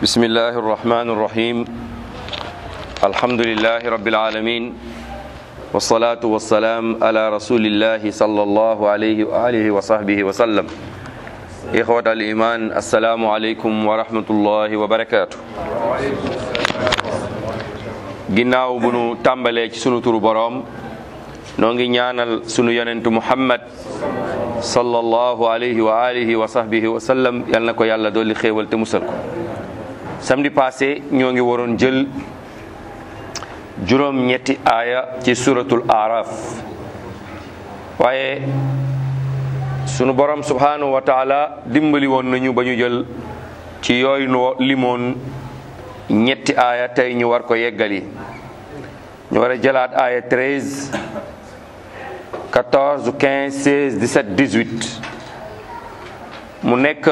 بسم الله الرحمن الرحيم الحمد لله رب العالمين والصلاة والسلام على رسول الله صلى الله عليه وآله وصحبه وسلم إخوة الإيمان السلام عليكم ورحمة الله وبركاته ginnaaw bu nu tàmbalee ci sunu turu boroom noo ngi ñaanal sunu yonentu muhammad sallallahu alayhi wa alihi wa sahbihi wa sallam yal na ko yàlla dolli xéewal te musal ko samedi passé ñoo ngi waroon jël juróom ñetti aaya ci suratul araf waaye sunu borom subhanahu wa taala dimbali woon nañu ba ñu jël ci yooyu no limoon ñetti aaya tey ñu war ko yeggali ñu war a jëlaat aaya 13 14 15 16 17 18 mu nekk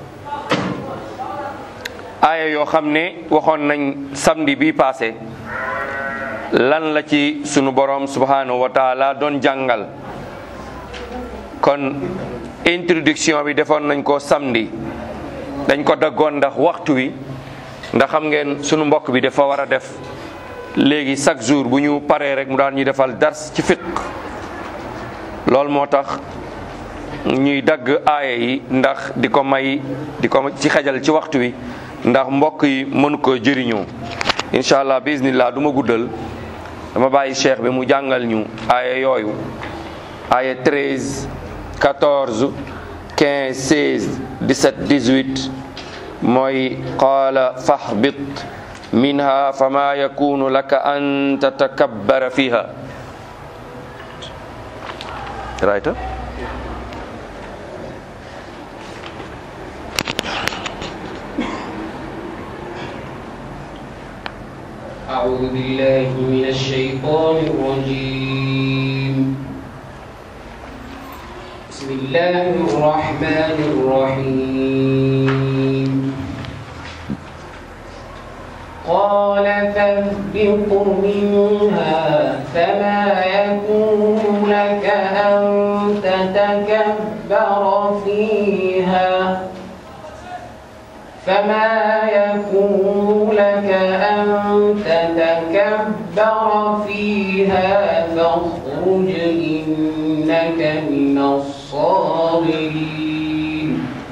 aaya yoo xam ne waxoon nañ samedi bi passé lan la ci sunu borom subhanahu wa taala doon jàngal kon introduction bi defoon nañ ko samedi dañ ko daggoon ndax waxtu wi ndax xam ngeen sunu mbokk bi dafa war a def léegi chaque jour bu ñu paree rek mu daan ñu defal dars ci fiq loolu moo tax ñuy dagg aaya yi ndax di ko may di ko ci xajal ci waxtu wi ndax mbokk yi mënu ko jëriñoo incha allah bismillah du ma guddal dama bàyyi cheikh bi mu jàngal ñu aaya yooyu aaya 13 14 15 16 17 18 mooy qaala fahbit minha fama yakunu laka an tatakabbara fiha right أعوذ بالله من الشيطان الرجيم بسم الله الرحمن الرحيم قال فاهبط منها فما يكون لك أن تتكبر فيها فما يكون لك أن تتكبر فيها فاخرج إنك من الصاغرين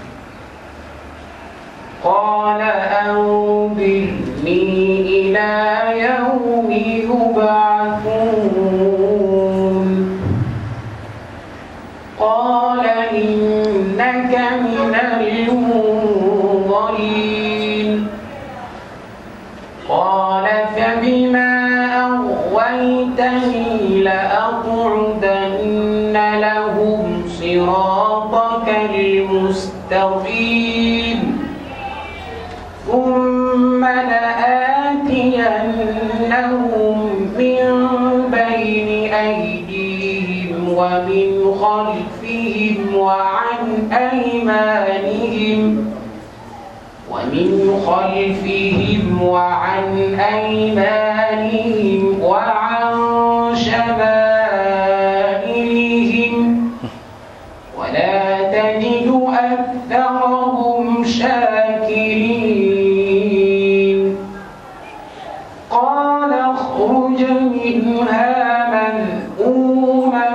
قال أنظرني إلى يوم يبعثون قال إنك من المنظرين قال فبما أغويتني لأقعدن لهم صراطك المستقيم ثم لآتينهم من بين أيديهم ومن خلفهم وعن أيمانهم ومن خلفهم وعن أيمانهم وعن شمائلهم ولا تجد أكثرهم شاكرين قال اخرج منها مذءوما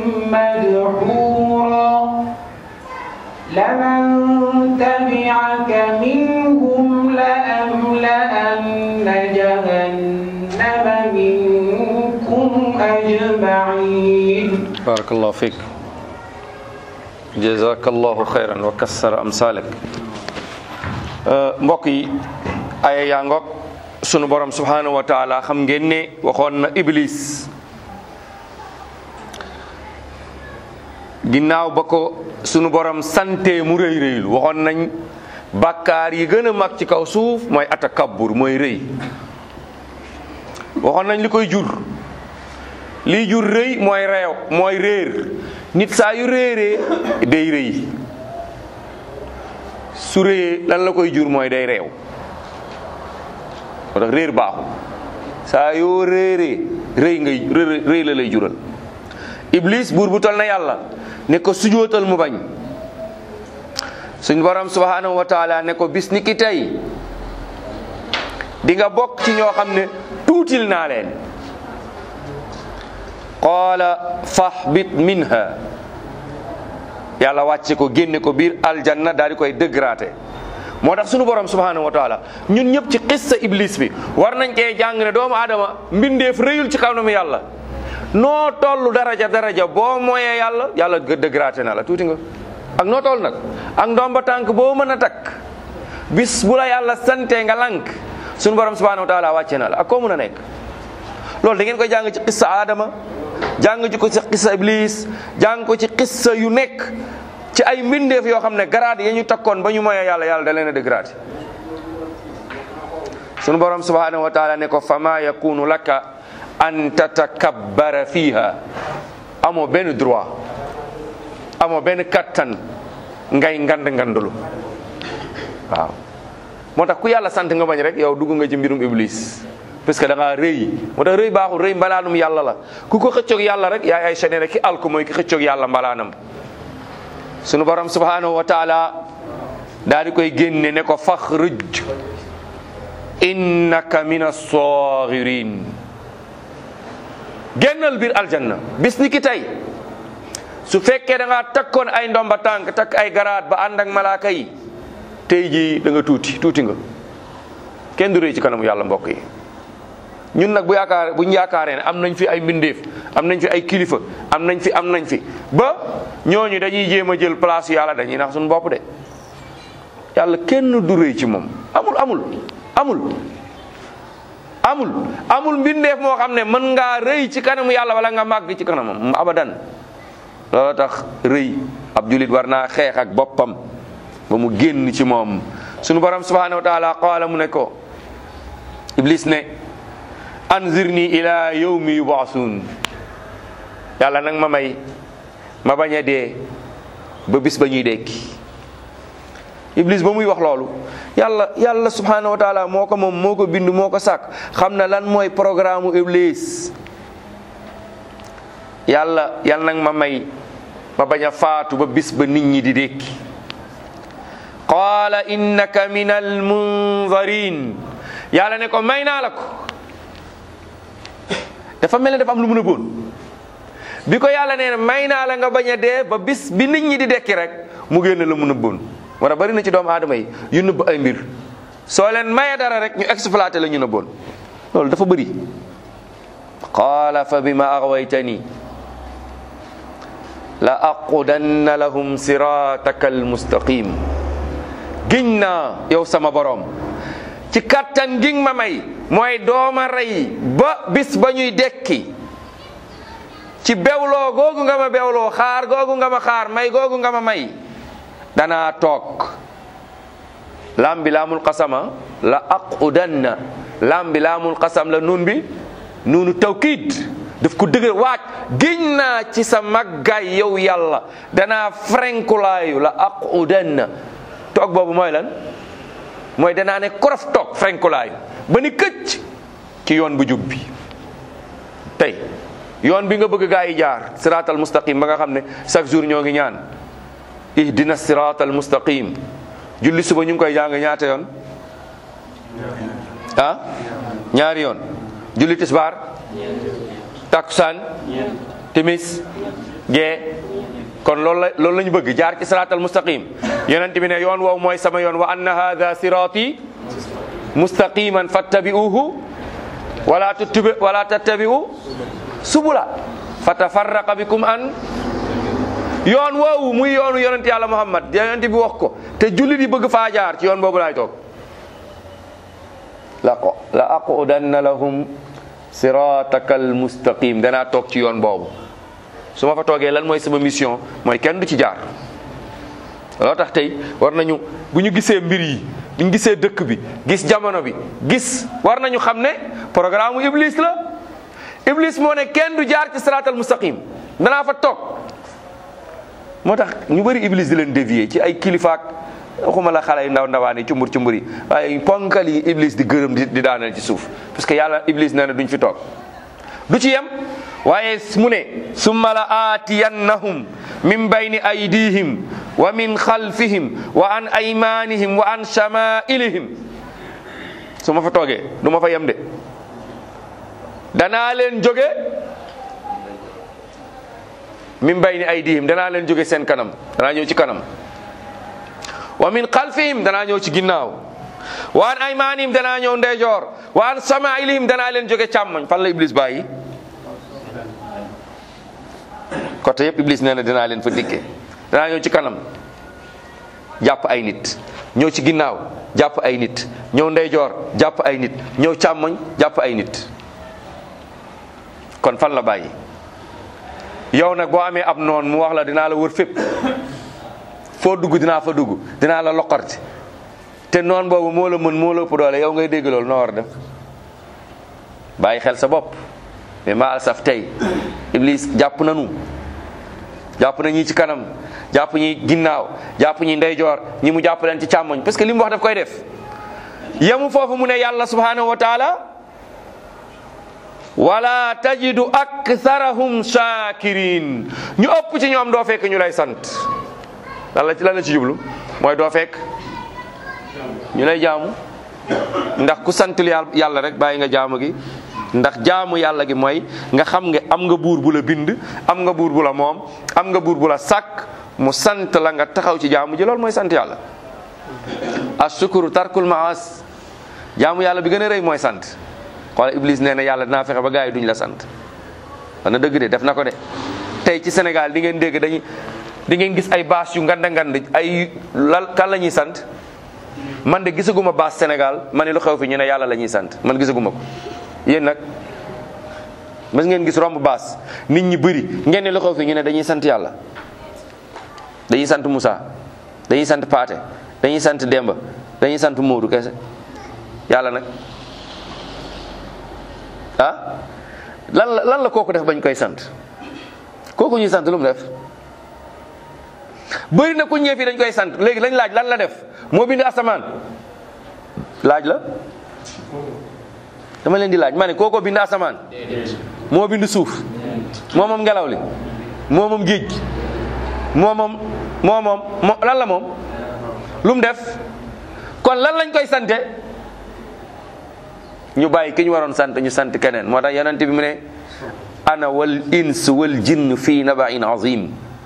مدحورا لمن تبعك منهم لأملأن جهنم منكم أجمعين بارك الله فيك جزاك الله خيرا وكسر أمثالك mbokk yi aya yaa ngoog sunu borom subhanahu wa taala xam ngeen ne waxoon na iblis ginnaaw ba ko sunu borom sante mu rëy rëylu waxoon nañ bàkkaar yi gën a mag ci kaw suuf mooy atakabbur mooy rëy waxoon nañ li koy jur liy jur rëy mooy reew mooy réer nit saa yu réeree day rëy su réyee lan la koy jur mooy day reew moo tax réer baaxul saa yoo réeree rëy ngay rëy la lay jural iblis buur bu tol na yàlla ne ko sujootal mu bañ suñ borom subhanahu wa taala ne ko bis ni ki tey di nga bokk ci ñoo xam ne tuutil naa leen qaala fahbit minha yàlla wàcce ko génne ko biir aljanna daal di koy dëggraate moo tax sunu borom subhanahu wa taala ñun ñëpp ci xissa iblis bi war nañ cee jàng ne doomu aadama mbindeef rëyul ci kanamu yàlla noo toll daraja daraja boo mooyee yàlla yàlla dëggraate na la tuuti nga ak noo toll nag ak ndomba tànk boo mën a takk bis bu la yàlla sante nga lank sunu borom subhanahu wa taala wàcce na la ak koo mën a nekk loolu da ngeen koy jàng ci xissa aadama jàng ci ko ci xissa iblis jàng ko ci xissa yu nekk ci ay mbindeef yoo xam ne grade ya ñu takkoon ba ñu moyee yàlla yàlla da leen a dégrade sunu borom subhanahu wa taala ne ko fama yakunu laka an tatakabbara fiha amoo benn droit amoo benn kattan ngay ngand ngandulu waaw moo tax ku yàlla sant nga bañ rek yow dugg nga ci mbirum iblis parce que da ngaa rëy moo tax rëy baaxul rëy mbalaanum yàlla la ku ko xëccoog yàlla rek yaay ay sene rek ki alku mooy ki xëccoog yàlla mbalaanam sunu borom subhanahu wa taala daal di koy génne ne ko faxruj innaka min as-sagirin génnal biir aljanna bis ni ki tey su fekkee da ngaa takkoon ay ndomba tànk takk ay garaat ba ànd ak malaaka yi tey jii da nga tuuti tuuti nga kenn du rëy ci kanamu yàlla mbokk yi ñun nag bu yaakaar bu ñu yaakaaree ne am nañ fi ay mbindeef am nañ fi ay kilifa am nañ fi am nañ fi ba ñooñu dañuy jéem a jël place yàlla dañuy nax suñu bopp de yàlla kenn du rëy ci moom amul amul amul amul amul mbindeef moo xam ne mën ngaa rëy ci kanamu yàlla wala nga màgg ci kanamam abadan loolu tax rëy ab julit war naa xeex ak boppam ba mu génn ci moom sunu borom subhanahu wa taala qaala mu ne ko iblis ne anzirni ila yawmi yubaasuun yàlla nag ma may ma bañ a dee ba bis ba ñuy dekki iblis ba muy wax loolu yàlla yàlla subhanahu wa taala moo ko moom moo ko bind moo ko sàkk xam na lan mooy programme u iblis yàlla yàlla nag ma may ma bañ a faatu ba bis ba nit ñi di dekki qaala innaka min al munzarin yàlla ne ko may naa la ko dafa mel ne dafa am lu mën a boon bi ko yàlla nee na may naa la nga bañ a dee ba bis bi nit ñi di dekki rek mu génn la mën a boon wala bari na ci doomu aadama yi yu nëbb ay mbir soo leen maye dara rek ñu exploité la ñu na boon loolu dafa bëri qaala fa bima aghwaytani la aqudanna lahum sirataka almustaqim giñ naa yow sama borom ci kattan gi ma may mooy dooma rey ba bis ba ñuy dekki ci bewloo googu nga ma bewloo xaar googu nga ma xaar may googu nga ma may danaa toog lam bi laamul qasama la aqudanna lam bi laamul qasam la nun bi nunu tawkiid daf ko dëgër waaj giñ naa ci sa màggaay yow yàlla danaa frenkulaayu la aqudanna toog boobu mooy lan mooy danaa ne korof toog frenkulaayu ba ni këcc ci yoon bu jub bi tey yoon bi nga bëgg gaa yi jaar siraatal mustaqim ba nga xam ne chaque jour ñoo ngi ñaan ihdina siraatal mustaqim julli suba ñu ngi koy jàng ñaata yoon ah ñaari yoon julli tisbaar takkusaan timis gee kon loolu la loolu la ñu bëgg jaar ci siraatal mustaqim yonent bi ne yoon woowu mooy sama yoon wa anna hadha siraati mustaqiman fattabi'uhu wala tattabi wala tattabi'u subula fatafarraqa bikum an yoon woowu muy yoonu yonent yàlla muhammad yonent bi wax ko te jullit yi bëgg faa jaar ci yoon boobu laay toog la ko la aqudanna lahum sirataka almustaqim danaa toog ci yoon boobu su ma fa toogee lan mooy sama mission mooy kenn du ci jaar loo tax tey war nañu bu ñu gisee mbir yi bu ñu gisee dëkk bi gis jamono bi gis war nañu xam ne programme iblis la iblis moo ne kenn du jaar ci siraatal mustaqim danaa fa toog moo tax ñu bëri iblis di leen dévier ci ay kilifaak waxuma la xale yu ndaw ndawaan yi cumbur cumbur yi waaye ponkal yi iblis di gërëm di di daaneel ci suuf parce que yàlla iblis nee na duñ fi toog du ci yem waaye mu ne summa la aatiyannahum min bayni aydihim wa min xalfihim wa an aymanihim wa an shamailihim su ma fa toogee du ma fa yem de danaa leen jóge min bayni aydihim danaa leen jóge seen kanam danaa ñëw ci kanam wa min xalfihim danaa ñëw ci ginnaaw wa an aymanihim danaa ñëw ndeyjoor wa an samailihim danaa leen jóge càmmoñ fan la iblis bàyyi côté yëpp iblis nee na dinaa leen fa dikkee danaa ñëw ci kanam jàpp ay nit ñëw ci ginnaaw jàpp ay nit ñëw ndeyjoor jàpp ay nit ñëw càmmoñ jàpp ay nit kon fan la bàyyi yow nag boo amee ab noon mu wax la dinaa la wër fépp foo dugg dinaa fa dugg dinaa la loqarti te noon boobu moo la mën moo la ëpp doole yow ngay dégg loolu noo war a def bàyyi xel sa bopp mais maa saf tey iblis jàpp nanu jàpp na ñi ci kanam jàpp ñi ginnaaw jàpp ñi ndeyjoor ñi mu jàpp leen ci càmmoñ parce que li mu wax daf koy def yemu foofu mu ne yàlla subhanahu wa taala wala tajidu aktharahum shakirin ñu ëpp ci ñoom doo fekk ñu lay sant lan la ci lan la ci jublu mooy doo fekk ñu lay jaamu ndax ku santul yàlla rek bàyyi nga jaamu gi ndax jaamu yàlla gi mooy nga xam nga am nga buur bu la bind am nga buur bu la moom am nga buur bu la sàkk mu sant la nga taxaw ci jaamu ji loolu mooy sant yàlla ashukuru tarkul maas jaamu yàlla bi gën a rëy mooy sant xoola iblis nee na yàlla dinaa fexe ba gars yi duñ la sant wax na dëgg de def na ko de tey ci Sénégal di ngeen dégg dañuy di ngeen gis ay baas yu nganda ngand ay lal kan la ñuy sant man de gisaguma baas Sénégal ma ne lu xew fi ñu ne yàlla la ñuy sant man gisaguma ko yéen nag mas ngeen gis romb baas nit ñi bëri ngeen ne lu xew fi ñu ne dañuy sant yàlla dañuy sant Moussa dañuy sant Paate dañuy sant Demba dañuy sant Moodu kese yàlla nag ah lan la lan la kooku def bañ koy sant kooku ñuy sant lu mu def bëri na ku ñëw fii dañ koy sant léegi lañ laaj lan la def moo bind asamaan laaj la dama leen di laaj ma ne kooko bind asamaan moo bind suuf moo moom ngelaw li moo moom géej gi moo moom moo moom moo lan la moom lu mu def kon lan lañ koy sante ñu bàyyi ki ñu waroon sant ñu sant keneen moo tax yonent bi mu ne ana wal ins wal jinn fii nabain azim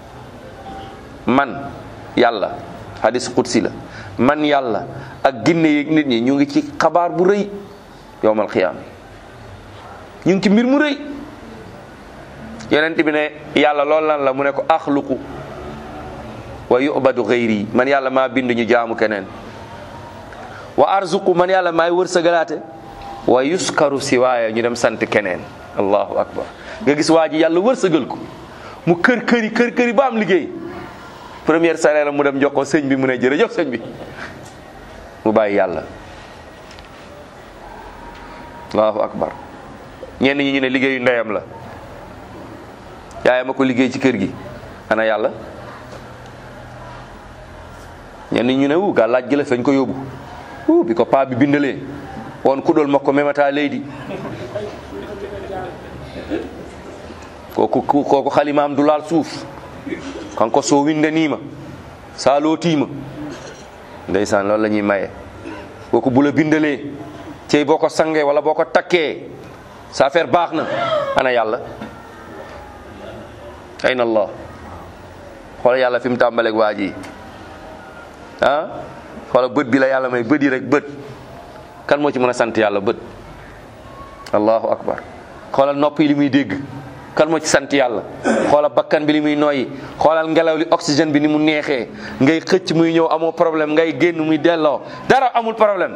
man yàlla hadis qudsi la man yàlla ak ginne yeeg nit ñi ñu ngi ci xabaar bu rëy yowmal xiyaam ñu ngi ci mbir mu rëy yonent bi ne yàlla loolu lan la mu ne ko axluqu wa yubadu xayri man yàlla maa bind ñu jaamu keneen wa arzuqu man yàlla maay wërsëgalaate wa yuskaru siwaaya ñu dem sant keneen allahu akbar nga gis waa ji yàlla wërsëgal ko mu kër këri kër këri ba am liggéey première salaire mu dem jox ko sëñ bi mu ne jërëjëf sëñ bi mu bàyyi yàlla allahu akbar ñenn ñi ñu ne liggéeyu ndeyam la yaayam a ko liggéey ci kër gi ana yàlla ñenn ñi ñu ne wu gaa laaj gi la fañ ko yóbbu wu bi ko paa bi bindalee won kuɗol makko memata leydi koko koko halimam dulal suuf kanko so windanima sa lootima ndeysan loolu la ñuy maye koko bula bindalee cey boo ko sangee wala boo ko takkee sa affaire baax na ana yàlla ayna allah xoola yàlla fi mu tàmbaleeg waa ji ah xoola bët bi la yàlla may bët yi rek bët kan moo ci mën a sant yàlla bët allahu akbar xoolal nopp yi li muy dégg kan moo ci sant yàlla xoolal bakkan bi li muy noyyi xoolal ngelaw li oxygène bi ni mu neexee ngay xëcc muy ñëw amoo problème ngay génn muy delloo dara amul problème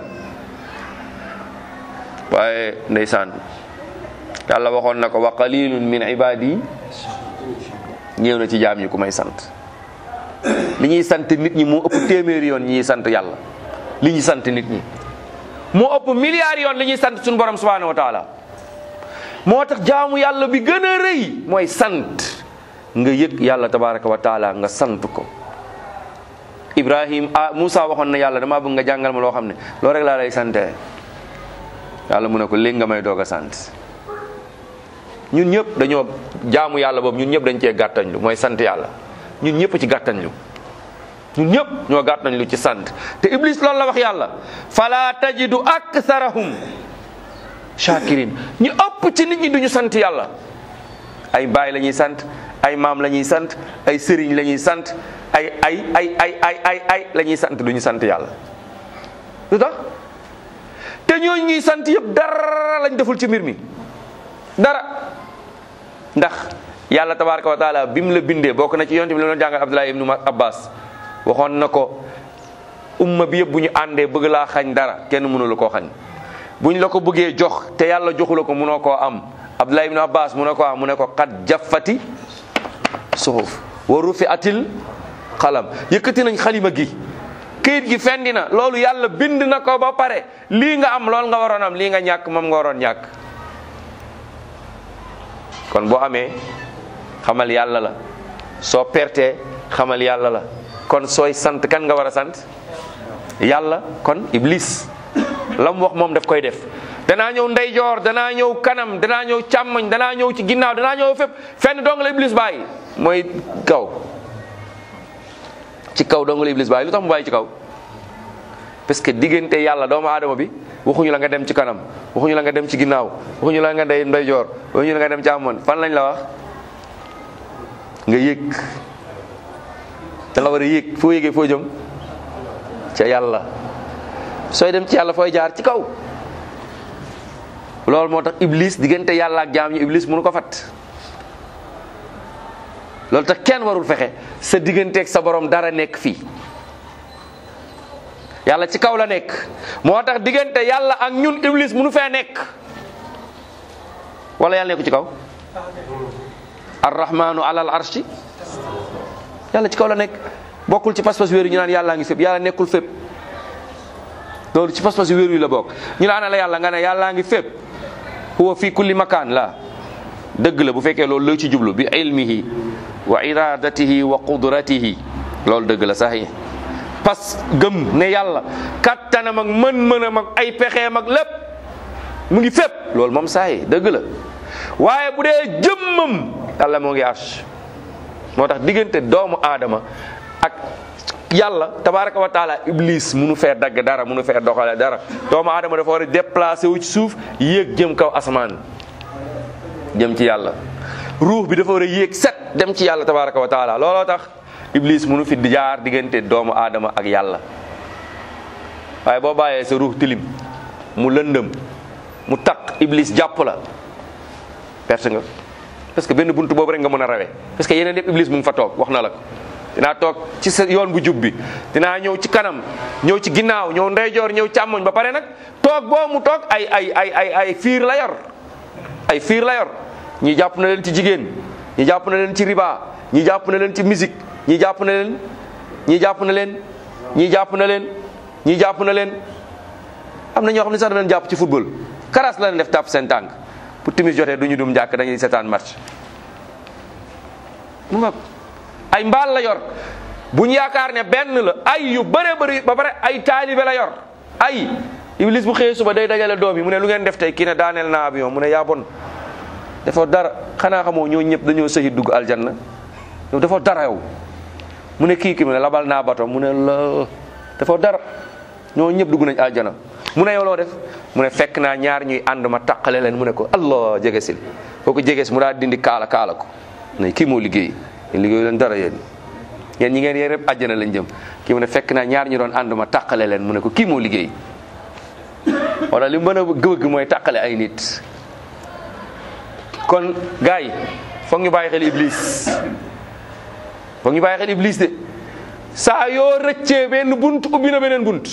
waaye ndeysaan yàlla waxoon na ko wa qalilun min ibadi ñëw na ci jaam ñi ku may sant li ñuy sant nit ñi moo ëpp téeméeri yoon ñi sant yàlla li ñuy sant nit ñi moo ëpp milliards yoon li ñuy sant suñu borom subhanahu wa taala moo tax jaamu yàlla bi gën a rëy mooy sant nga yëg yàlla tabaraka wa taala nga sant ko ibrahim ah Moussa waxoon na yàlla damaa bëgg nga jàngal ma loo xam ne loolu rek laa lay sante yàlla mu ne ko léegi nga may doog a sant ñun ñëpp dañoo jaamu yàlla boobu ñun ñëpp dañ cee gàttañlu mooy sant yàlla ñun ñëpp ci gàttañlu ñun ñëpp ñoo gàtt nañ lu ci sant te iblis loolu la wax yàlla fala tajidu aktharahum shakirin ñu ëpp ci nit ñi duñu sant yàlla ay baay la ñuy sant ay maam la ñuy sant ay sëriñ la ñuy sant ay ay ay ay ay ay ay la ñuy sant duñu sant yàlla lu tax te ñooñu ñuy sant yëpp dara lañ deful ci mbir mi dara ndax yàlla tabaraka wa taala bi mu la bindee bokk na ci yonte bi la doon jàngal Abdullah ibnu Abbas waxoon na ko umma bi yëpp bu ñu àndee bëgg laa xañ dara kenn mënu la koo xañ buñ la ko bëggee jox te yàlla joxu la ko mënoo koo am Abdullah ibnu Abbas mu ne ko am mu ne ko xat jaffati suxuf wa rufi atil xalam yëkkati nañ xalima gi këyit gi fendi na loolu yàlla bind na ko ba pare lii nga am loolu nga waroon am lii nga ñàkk moom nga waroon ñàkk kon boo amee xamal yàlla la soo pertee xamal yàlla la kon sooy sant kan nga war a sant yàlla kon iblis la mu wax moom daf koy def danaa ñëw ndeyjoor danaa ñëw kanam danaa ñëw càmmoñ danaa ñëw ci ginnaaw danaa ñëw fépp fenn dong la iblis bàyyi mooy kaw ci kaw dong la iblis bàyyi lu tax mu bàyyi ci kaw parce que diggante yàlla doomu aadama bi waxuñu la nga dem ci kanam waxuñu la nga dem ci ginnaaw waxuñu la nga ndey ndeyjoor waxuñu la nga dem càmmoñ fan lañ la wax nga yéeg da nga war a yéeg foo yéegee foo jëm ca yàlla sooy dem ci yàlla fooy jaar ci kaw loolu moo tax iblis diggante yàlla ak jaam ñi iblis mënu ko fat loolu tax kenn warul fexe sa digganteeg sa borom dara nekk fii yàlla ci kaw la nekk moo tax diggante yàlla ak ñun iblis mënu fee nekk wala yàlla nekku ci kaw arrahmanu alal arshi yàlla ci kaw la nekk bokkul ci pas-pas wéeru ñu naan yàllaa ngi fépp yàlla nekkul fépp loolu ci pas-pas wéeru yi la bokk ñu la ana la yàlla nga ne yàllaa ngi fépp huwa fi kulli makaan la dëgg la bu fekkee loolu loo ci jublu bi ilmihi wa iradatihi wa qudratihi loolu dëgg la sax yi pas gëm ne yàlla kattanam ak mën-mënam ak ay pexeem ak lépp mu ngi fépp loolu moom saa yi dëgg la waaye bu dee jëmmam yàlla moo ngi arsh moo tax diggante doomu aadama ak yàlla tabaraka wa taala iblis munu fee dagg dara munu fee doxale dara doomu aadama dafa war a déplacé wu ci suuf yéeg jëm kaw asamaan jëm ci yàlla ruux bi dafa war a yéeg set dem ci yàlla tabaraka wa taala looloo tax iblis munu fi di jaar diggante doomu aadama ak yàlla waaye boo bàyyee sa ruux tilim mu lëndëm mu taq iblis jàpp la perte nga parce que benn buntu boobu rek nga mën a rawee parce que yeneen yëpp iblis mu ngi fa toog wax na la ko dinaa toog ci sa yoon bu jub bi dinaa ñëw ci kanam ñëw ci ginnaaw ñëw ndeyjoor ñëw càmmoñ ba pare nag toog boo mu toog ay ay ay ay ay fiir la yor ay fiir la yor ñi jàpp na leen ci jigéen ñi jàpp na leen ci riba ñi jàpp na leen ci musique ñi jàpp na leen ñi jàpp na leen ñi jàpp na leen ñi jàpp na leen am na ñoo xam ne sax danañ jàpp ci football karas la leen def tàpp seen tànk bu timis jotee du ñu dum jàkk dañuy seetaan match mu nga ay mbaal la yor bu ñu yaakaar ne benn la ay yu bëree bëri ba pare ay taalibe la yor ay iblis bu xëyee suba day dajale doom yi mu ne lu ngeen def tey kii ne daaneel naa avion mu ne yaa bon defoo dara xanaa xamoo ñoo ñëpp dañoo sëyi dugg aljanna yow defoo dara yow mu ne kii ki mu ne labal naa bato mu ne la defoo dara ñoo ñëpp dugg nañ aljana mu ne yow loo def mu ne fekk naa ñaar ñuy ànd ma taqale leen mu ne ko allah jege sil kooku jege si mu daal dindi kaala kaala ko ne kii moo liggéey yéen liggéeyu leen dara yéen yéen ñi ngeen yéen rek àjjana lañ jëm kii mu ne fekk naa ñaar ñu doon ànd ma taqale leen mu ne ko kii moo liggéey wala li mën a gëwëgg mooy taqale ay nit kon gars yi foog ñu bàyyi xel iblis foog ñu bàyyi xel iblis de saa yoo rëccee benn bunt ubbi na beneen bunt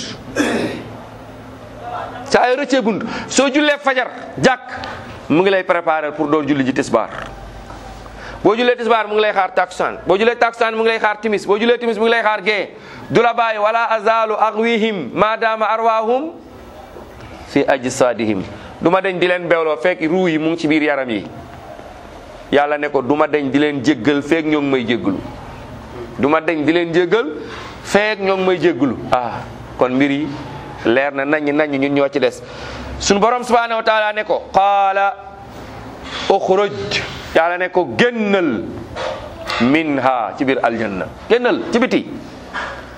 saa yoo rëccee bunt soo jullee fajar jàkk mu ngi lay préparer pour doon julli ji tisbaar boo jullee tisbaar mu ngi lay xaar takusaan boo jullee takusaan mu ngi lay xaar timis boo jullee timis mu ngi lay xaar gee du la bàyyi wala azalu aghwihim maadaama arwaahum fi ajsadihim du ma deñ di leen bewloo fekk ruu yi mu ngi ci biir yaram yi yàlla ne ko du ma deñ di leen jéggal feek ñoo ngi may jéggalu du ma deñ di leen jéggal feek ñoo ngi may jéggalu ah kon mbir yi leer na nañ nañ ñun ñoo ci des sunu borom subhanahu wa taala ne ko qaala uxruj yàlla ne ko génnal minha ci biir aljanna génnal ci biti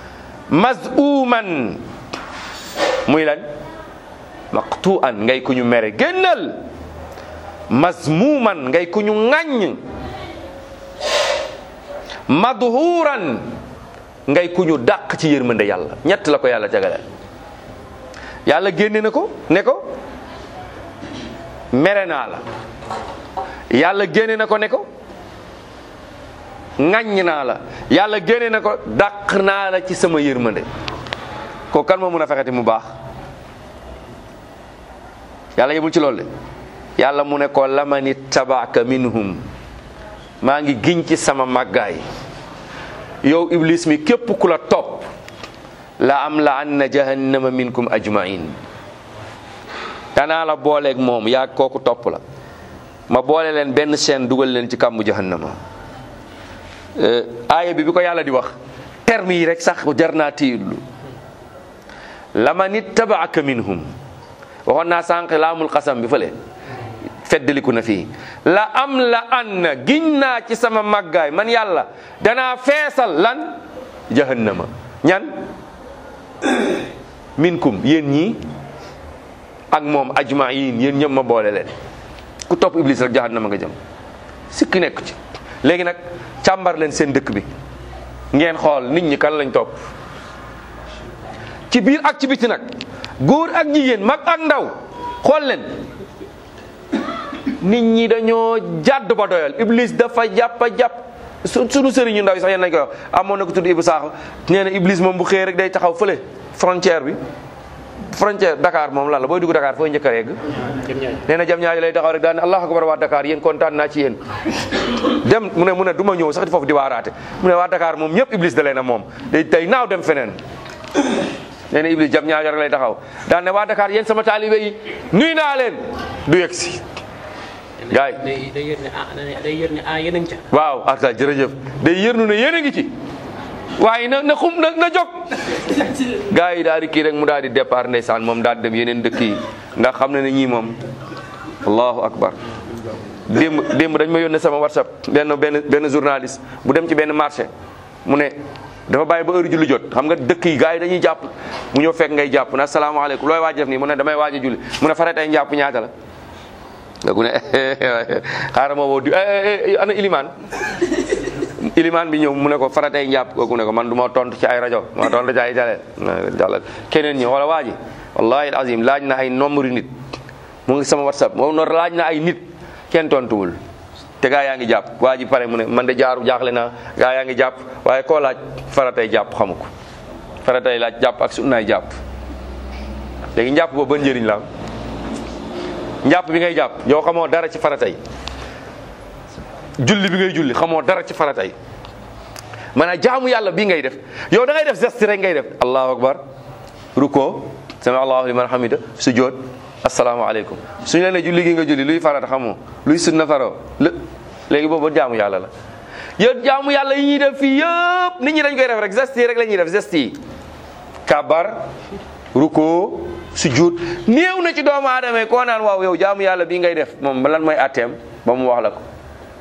mazuman muy lan maqtuan ngay ku ñu mere génnal mazmuman ngay ku ñu ŋàññ madhuran ngay ku ñu dàq ci yërmande yàlla ñett la ko yàlla jagaleel yàlla génne na ko ne ko mere naa la yàlla génne na ko ne ko ŋàññ naa la yàlla génne na ko dàq naa la ci sama yërmande ko kan moo mun a fexeti mu baax yàlla yemul ci loolu de yàlla mu ne ko lamani tabaaka minhum maa ngi giñ ci sama màggaay yow iblis mi képp ku la topp la am la anna jahannama minkum ajmain danaa la booleeg moom yaa kooku topp la ma boole leen benn chaîne dugal leen ci kàmmu jahannama aaya bi bi ko yàlla di wax terme yi rek sax jar naa tiidlu laman ittabaaka minhum waxoon naa sànq laamul xasam bi fële feddaliku na fii la am la an na giñ naa ci sama màggaay man yàlla danaa feesal lan jahannama ñan minkum yéen ñii ak moom ajmain yéen ñëpp ma boole leen ku topp iblis rek jahannama nga jëm sikki nekk ci léegi nag càmbar leen seen dëkk bi ngeen xool nit ñi kan lañ topp ci biir ak ci biti nag góor ak jigéen mag ak ndaw xool leen nit ñi dañoo jàdd ba doyal iblis dafa jàpp jàpp su sunu sëriñ ñu ndaw yi sax yéen nañ koy wax amoon na ko tudd Ibou Sakho nee na iblis moom bu xëyee rek day taxaw fële frontière bi frontière Dakar moom lan la booy dugg Dakar fooy njëkk a yegg nee na jam ñaaji lay taxaw rek daal ne allahu akbar waa Dakar yéen kontaan naa ci yéen dem mu ne mu ne du ma ñëw sax di foofu di waaraate mu ne waa Dakar moom ñëpp iblis da leen a moom day day naaw dem feneen nee na iblis jam ñaajo rek lay taxaw daan ne waa Dakar yéen sama taalibe yi nuy naa leen du yegg si gaay day day yër ne ah day yër ne ah yéen a ngi ca. waaw arta jërëjëf day yërnu ne yéen a ngi ci waaye na na xum na na jóg gars yi daal di kii rek mu daal di départ ndeysaan moom daal di dem yeneen dëkk yi ndax xam na ne ñii moom allahu akbar démb démb dañ ma yónnee sama whatsapp benn benn benn journaliste bu dem ci benn marché mu ne dafa bàyyi ba heure julli jot xam nga dëkk yi gars yi dañuy jàpp mu ñëw fekk ngay jàpp na asalaamaaleykum looy waaj def nii mu ne damay waaj a julli mu ne faratay njàpp ñaata la nga ku ne xaaral ma woo di ana ilimaan ilimaan bi ñëw mu ne ko faratay njàpp kooku ne ko man du ma tontu ci ay rajo ma tontu ci ay jale jàllal keneen ñi wala waa ji wallahi azim laaj na ay nombre nit mu ngi sama whatsapp moom noonu laaj na ay nit kenn tontuwul te gaa yaa ngi jàpp waa ji pare mu ne man de jaaru jaaxle naa gaa yaa ngi jàpp waaye koo laaj faratay jàpp xamu ko faratay laaj jàpp ak sunnaay jàpp léegi njàpp boobu ban njëriñ la am njàpp bi ngay jàpp yow xamoo dara ci faratay julli bi ngay julli xamoo dara ci faratay maanaam jaamu yàlla bii ngay def yow da ngay def geste rek ngay def allahu akbar ruko sami allahu liman hamida sujjoot asalaamaaleykum suñu la ne julli gi nga julli luy farata xamoo luy sunna faroo lé léegi boobu jaamu yàlla la yow jaamu yàlla yi ñuy def fii yëpp nit ñi dañ koy def rek geste yi rek la ñuy def geste yi kabar ruko sujjuut néew na ci doomu aadama yi koo naan waaw yow jaamu yàlla bii ngay def moom lan mooy atteem ba mu wax la ko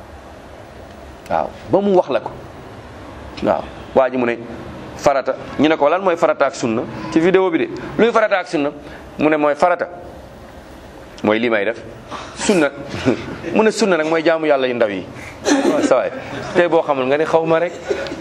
waaw ba mu wax la ko waaw waa ji mu ne farata ñu ne ko lan mooy farata ak sunna ci vidéo bi de luy farata ak sunna mu ne mooy farata mooy lii may def sunna mu ne sunna nag mooy jaamu yàlla yu ndaw yi waaw sawaay tey boo xamul nga ne xaw ma rek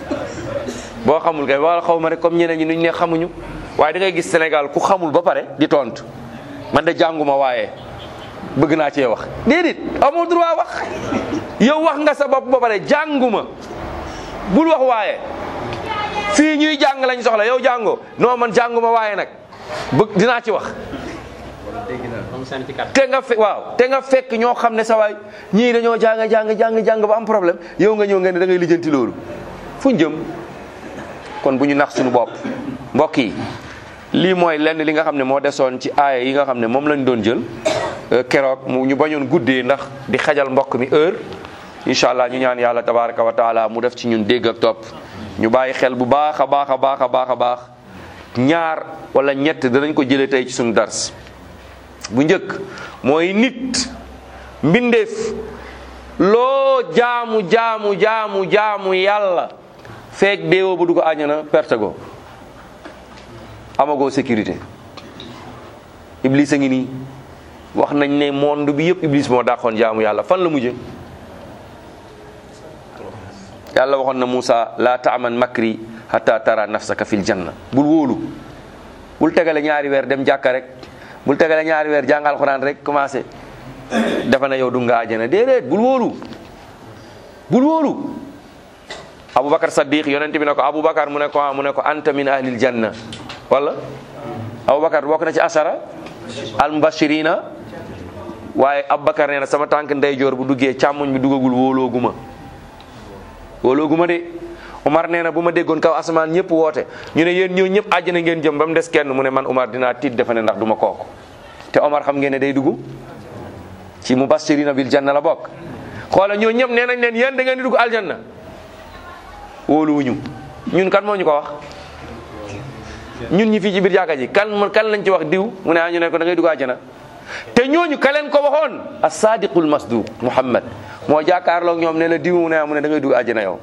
boo xamul kay wala xaw ma rek comme ñeneen ñi nuñ ne xamuñu waaye da ngay gis Sénégal ku xamul ba pare di tontu man de jànguma waaye bëgg naa cee wax déedéet amoo droit wax yow wax nga sa bopp ba pare jànguma bul wax waaye fii ñuy jàng lañ soxla yow jàngoo non man jànguma waaye nag bëgg dinaa ci wax moom sànni ci kàddu. te nga fe waaw te nga fekk ñoo xam ne sa waay ñii dañoo jàng jàng jàng jàng ba am problème yow nga ñëw nga ne da ngay lijjanti loolu fu ñu jëm kon bu ñu nax suñu bopp mbokk yi lii mooy lenn li nga xam ne moo desoon ci aaya yi nga xam ne moom lañ doon jël keroog mu ñu bañoon guddee ndax di xajal mbokk mi heure incha allah ñu ñaan yàlla tabaraka wa taala mu def ci ñun dégg ak topp ñu bàyyi xel bu baax a baax a baax a baax a baax ñaar wala ñett danañ ko jëlee tey ci suñu dars bu njëkk mooy nit mbindeef loo jaamu jaamu jaamu jaamu yàlla feek deewoo ba du ko àññana perte go amagoo sécurité iblis a ngi nii wax nañ ne monde bi yëpp iblis moo dàqoon jaamu yàlla fan la mujje yàlla waxoon na Moussa la taaman makri hatta tara nafsaka fil janna bul wóolu bul tegale ñaari weer dem jàkka rek bul tegale ñaari weer jàng alxuraan rek commencé dafa na yow du nga àjjana déedéet bul wóolu bul wóolu Aboubacar Saddiq yonent bi ne ko Aboubacar mu ne ko ah mu ne ko anta min ahlil janna wala Aboubacar bokk na ci asara al mubashirina waaye Aboubacar nee na sama tànk ndeyjoor bu duggee càmmoñ bi duggagul wóolooguma wóolooguma de Umar nee na bu ma déggoon kaw asamaan ñëpp woote ñu ne yéen ñëw ñëpp àjjana ngeen jëm ba mu des kenn mu ne man Umar dinaa tiit defe ne ndax du ma kooku te Umar xam ngeen ne day dugg ci mubashirina bil janna la bokk xoola ñoo ñëpp nee nañ leen yéen da ngeen di dugg aljanna wóoluwuñu ñun kan moo ñu ko wax ñun ñi fii ci biir jàkka ji kan kan lañ ci wax diw mu ne ah ñu ne ko da ngay dugg àjjana te ñooñu ka leen ko waxoon as-sadiqul masduq Muhammad moo jàkkaarloog ñoom ne la diw mu ne ah mu ne da ngay dugg àjjana yow.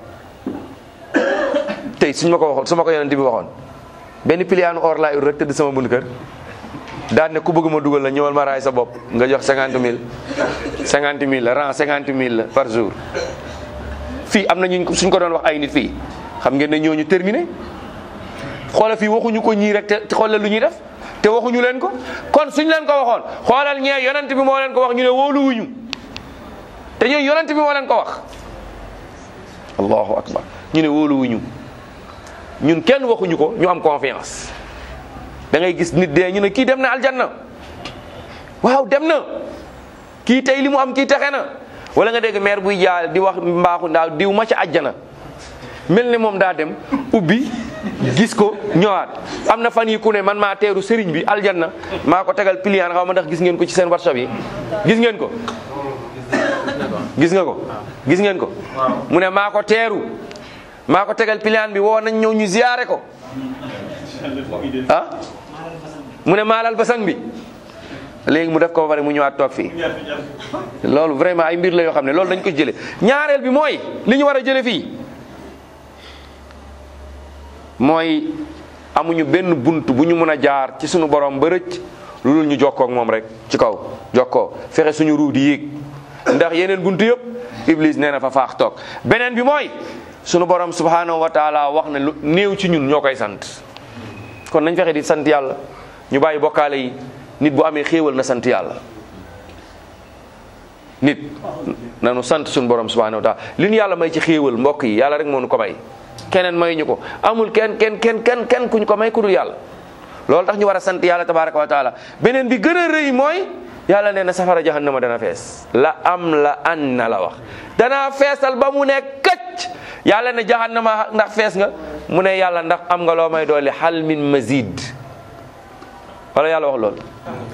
tey suñ ma ko waxoon su ma ko yonent bi waxoon benn piliyaanu or laa ur rek tëdd sama bunt kër daan ne ku bëgg ma dugal la ñëwal ma raay sa bopp nga jox cinquante mille cinquante mille la rang cinquante mille la par jour. fii am na ñu suñ ko doon wax ay nit fii xam ngeen ne ñooñu terminé xoola fii waxuñu ko ñii rek te xoolal lu ñuy def te waxuñu leen ko kon suñ leen ko waxoon xoolal ñee yonent bi moo leen ko wax ñu ne wóoluwuñu te ñooñu yonent bi moo leen ko wax allahu akbar ñu ne wóoluwuñu ñun kenn waxuñu ko ñu am confiance da ngay gis nit dee ñu ne kii dem na aljanna waaw dem na kii tey li mu am kii texe na wala nga dégg maire buy jaal di wax mbaaxu ndaaw diw ma ca àjjana mel ne moom daa dem ubbi gis ko ñëwaat am na fan yi ku ne man maa teeru sëriñ bi aljanna maa ko tegal piliyaan xaw ma ndax gis ngeen ko ci seen whatsapp yi gis ngeen ko gis nga ko gis ngeen ko mu ne maa ko teeru maa ko tegal piliyaan bi woo nañ ñëw ñu ziyaare ko ah mu ne maalal basang bi léegi mu def ko ba pare mu ñëwaat toog fii loolu vraiment ay mbir la yoo xam ne loolu dañ ko jële ñaareel bi mooy li ñu war a jële fii mooy amuñu benn bunt bu ñu mën a jaar ci suñu borom ba rëcc lu dul ñu jokkoo ak moom rek ci kaw jokkoo fexe suñu ruu di yéeg ndax yeneen bunt yëpp iblis nee na fa faax toog beneen bi mooy suñu borom subhanahu wa taala wax ne lu néew ci ñun ñoo koy sant kon nañ fexe di sant yàlla ñu bàyyi bokkaale yi nit bu amee xéewal na sant yàlla nit nanu sant suñu borom subhanahu wa taala li ñu yàlla may ci xéewal mbokk yi yàlla rek moo nu ko may keneen may ñu ko amul kenn kenn kenn kenn kenn kuñ ko may ku dul yàlla loolu tax ñu war a sant yàlla tabaraka wa taala beneen bi gën a rëy mooy yàlla nee na safara jahannama dana fees la am la an na la wax danaa feesal ba mu ne këcc yàlla ne jahannama ndax fees nga mu ne yàlla ndax am nga loo may doole hal min mazid wala yàlla wax loolu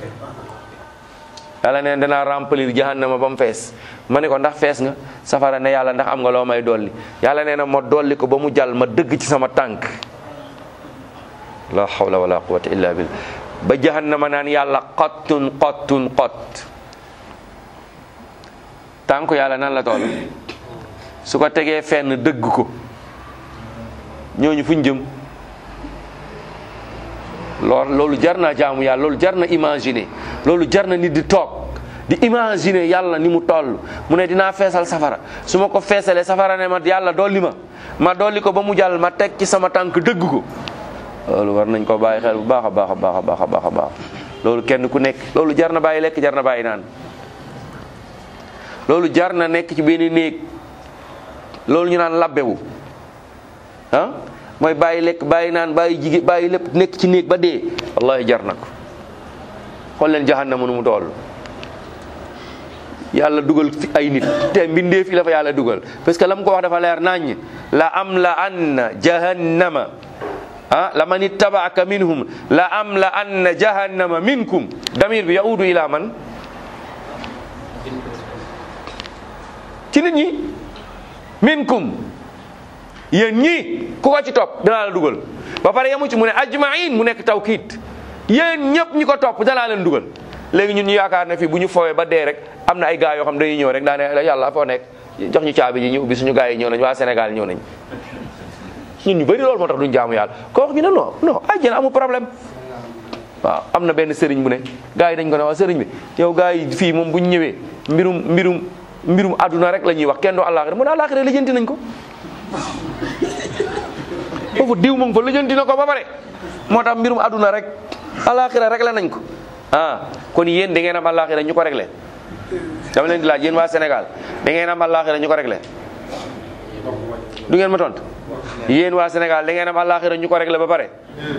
yàlla ne danaa remplir jahannama ba mu fees ma ne ko ndax fees nga safara ne yàlla ndax am nga loo may dolli yàlla nee na ma dolli ko ba mu jàll ma dëgg ci sama tànk la hawla wala quwwata illa billah ba jahannama naan yàlla xottun xottun xott tànku yàlla nan la toll su ko tegee fenn dëgg ko ñooñu fuñ jëm loolu loolu jar na jaamu yàlla loolu jar na imaginer loolu jar na nit di toog di imaginer yàlla ni mu toll mu ne dinaa feesal safara su ma ko feesalee safara ne ma yàlla dolli ma ma dolli ko ba mu jàll ma teg ci sama tànk dëgg ko loolu war nañ ko bàyyi xel bu baax a baax a baax a baax a baax a baax loolu kenn ku nekk loolu jar na bàyyi lekk jar na bàyyi naan loolu jar na nekk ci benn néeg loolu ñu naan labbewu ah mooy bàyyi lekk bàyyi naan bàyyi jigéen bàyyi lépp nekk ci néeg ba dee wallahi jar na ko xool leen jahannama nu mu toll yàlla dugal fi ay nit te mbindee fi la fa yàlla dugal parce que la mu ko wax dafa leer naññ la am la anna jahannama ah la man ittabaaka minhum la am la anna jahannama minkum damir bi yaudu ila man ci nit ñi minkum yéen ñii ku ko ci topp danaa la dugal ba pare yamu ci mu ne ajmain mu nekk tawkiit yéen ñëpp ñi ko topp danaa leen dugal léegi ñun ñu yaakaar ne fii bu ñu foowee ba dee rek am na ay gars yoo xam dañuy ñëw rek daa ne yàlla foo nekk jox ñu caabi ji ñu ubbi suñu gars yi ñëw nañ waa Sénégal ñëw nañ ñun ñu bëri loolu moo tax duñ jaamu yàlla ko wax ñu ne non non àjjana amul problème waaw am na benn sëriñ bu ne gars yi dañ ko ne waa sëriñ bi yow gars yi fii moom bu ñu ñëwee mbirum mbirum mbirum àdduna rek la ñuy wax kenn du àllaaxira mu ne àllaaxira lijjanti nañ ko foofu diw moom fa lijjanti na ko ba pare moo tax mbirum àdduna rek àllaaxira réglé nañ ko ah kon yéen da ngeen am àllaaxira ñu ko réglé dama leen di laaj yéen waa Sénégal da ngeen am àllaaxira ñu ko réglé du ngeen ma tontu yéen waa Sénégal da ngeen am àllaaxira ñu ko réglé ba pare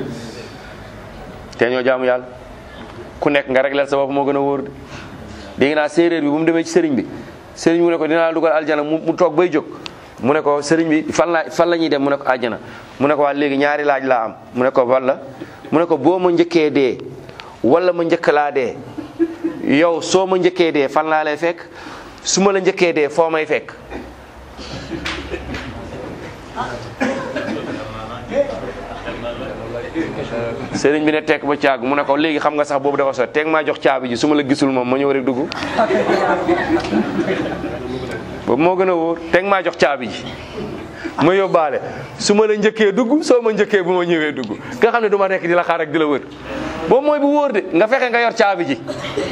te ñoo jaamu yàlla ku nekk nga réglé sa bopp moo gën a wóor de dégg naa séeréer bi bu mu demee ci sëriñ bi sëriñ mu ne ko dinaa la dugal aljana mu mu toog bay jóg mu ne ko sëriñ bi fan la fan la ñuy dem mu ne ko aljana mu ne ko waa léegi ñaari laaj laa am mu ne ko walla mu ne ko boo ma njëkkee dee wala ma njëkk laa dee yow soo ma njëkkee dee fan laa lay fekk su ma la njëkkee dee foo may fekk sëriñ bi ne tekk ba caag mu ne ko léegi xam nga sax boobu dafa sot teeg maa jox caabi ji su ma la gisul moom ma ñëw rek dugg boobu moo gën a wóor teeg maa jox caabi ji ma yóbbaale su ma la njëkkee dugg soo ma njëkkee bu ma ñëwee dugg nga xam ne du ma nekk di la xaar rek di la wër boobu mooy bu wóor de nga fexe nga yor caabi ji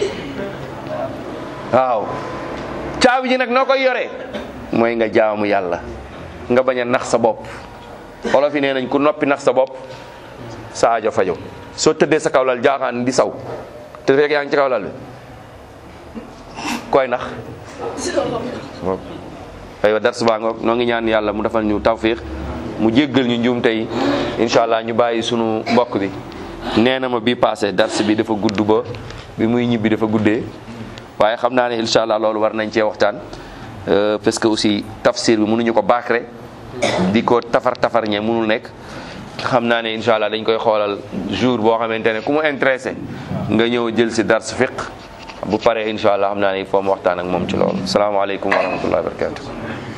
waaw caabi ji nag noo koy yoree mooy nga jaamu yàlla nga bañ a nax sa bopp olof yi nee nañ ku noppi nax sa bopp sa aajo fajo soo tëddee sa kawlal jaaxaan di saw te fekk yaa ngi ci kawlal bi koy nax aywa dars baa ngoog noo ngi ñaan yàlla mu defal ñu tawfiq mu jéggal ñu njuum tey incha allah ñu bàyyi sunu mbokk bi nee na ma bii passé dars bi dafa gudd ba bi muy ñibbi dafa guddee waaye xam naa ne incha allah loolu war nañ cee waxtaan parce que aussi tafsir bi mënuñu ko baakre di ko tafar tafar ñe mënul nekk xam naa ne incha allah dañ koy xoolal jour boo xamante ne ku mu intéressé nga ñëw jël si dars fiq bu paree incha allah xam naa ne il faut mu waxtaan ak moom ci loolu salaamaaleykum wa rahmatullahi wa barakatuh